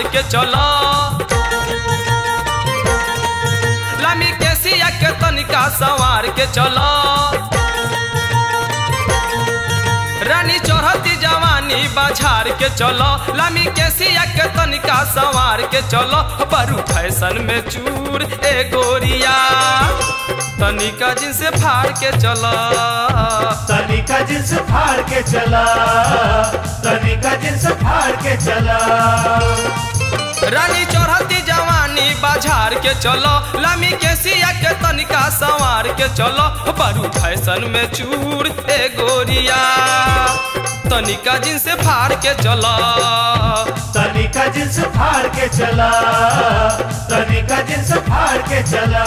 के चलो लामी के सिया के तनिका सवार के चलो रानी चढ़ती जवानी बाजार के चलो लामी के सिया के तनिका सवार के चलो बरू फैशन में चूर ए गोरिया तनिका जिनसे फाड़ के चलो तनिका जिन्स फाड़ के चला तनिका जिन्स फाड़ के चला रानी चढ़ती जवानी बाजार के चलो लामी के सिया के तनिका सवार के चलो बरू फैशन में चूर ए गोरिया तनिका जिनसे फाड़ के चलो तनिका जिन्स फाड़ के चला तनिका जिन्स फाड़ के चला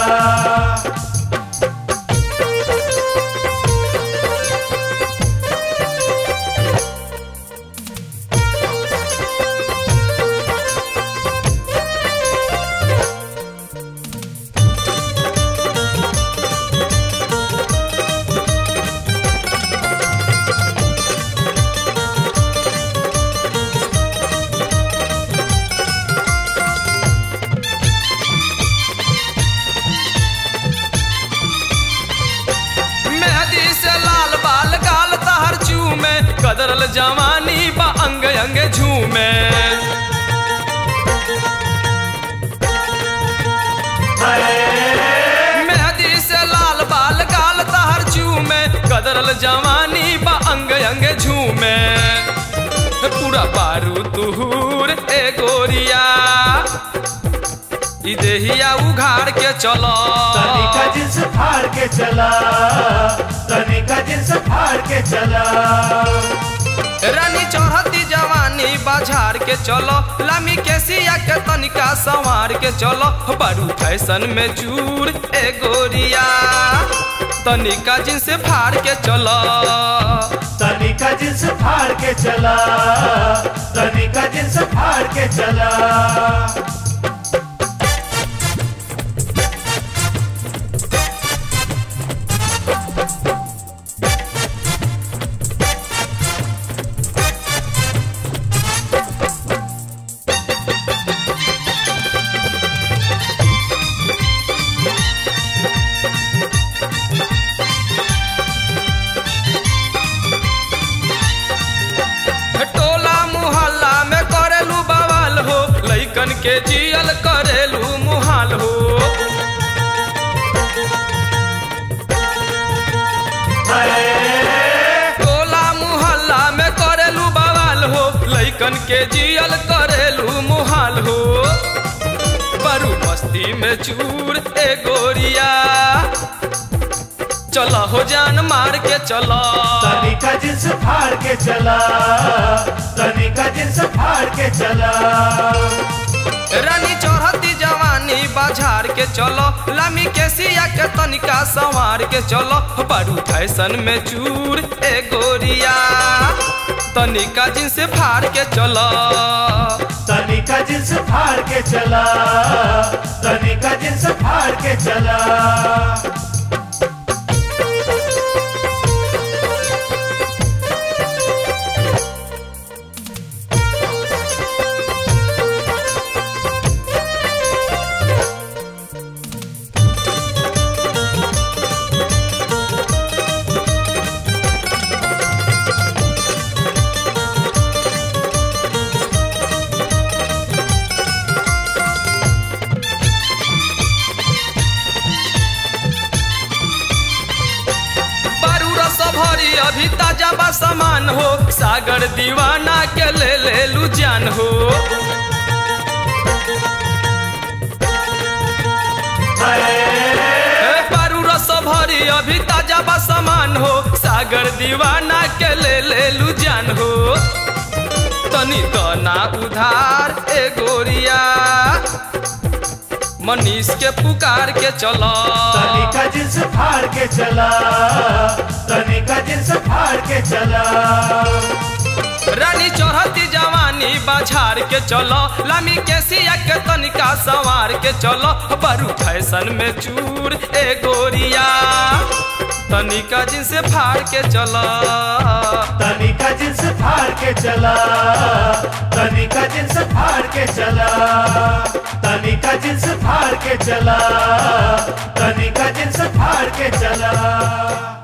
मेहदी से लाल बाल गाल तहर चूमे कदरल जवानी बा अंग अंग झूमे मेहदी से लाल बाल गाल तहर चूमे कदरल जवानी बा अंग अंग झूमे पूरा बारू तुहूर ए गोरिया ई देहिया उघाड़ के चलो तनिका जिन्स फाड़ के चला तनिका जिन्स फाड़ के चला रानी चढ़ती जवानी बाजार के चलो लामी के सिया के तनिका सवार के चलो बड़ू फैशन में चूर ए गोरिया तनिका जिनसे फाड़ के चलो तनिका जिन्स फाड़ के चला तनिका जिन्स फाड़ के चला टोला मुहल्ला में करेलू बवाल हो लइकन के जियल करेलू मुहाल हो टोला मुहल्ला में करेलू बवाल हो लइकन के जियल करेलू मुहाल हो बरू मस्ती में चूर ए गोरिया चलो हो जान मार के चलो तनिका जिन्स फाड़ के चला तनिका जिन्स फाड़ के चला रानी चढ़ती जवानी बाजार के चलो लामी के सिया के तनिका सवार के चलो बड़ू फैशन में चूर ए गोरिया तनिका जिनसे फाड़ के चलो तनिका जिन्स फाड़ के चला तनिका जिन्स फाड़ के चला बारू रस भरी अभी ताजा बा सामान हो सागर दीवाना के ले ले लू जान हो ए, बारू रस भरी अभी ताजा बा सामान हो सागर दीवाना के ले ले लू जान हो तनी तना उधार ए गोरिया मनीष के पुकार के चलो तनिका जिन्स फाड़ के चला तनिका जिन्स फाड़ के चला रानी चढ़ती जवान जवानी बाजार के चलो लामी के सिया के तनिका सवार के चलो बरू फैशन में चूर ए गोरिया तनिका जिनसे फाड़ के चलो तनिका जिन्स फाड़ के चला तनिका जिन्स फाड़ के चला तनिका जिन्स फाड़ के चला तनिका जिन्स फाड़ के चला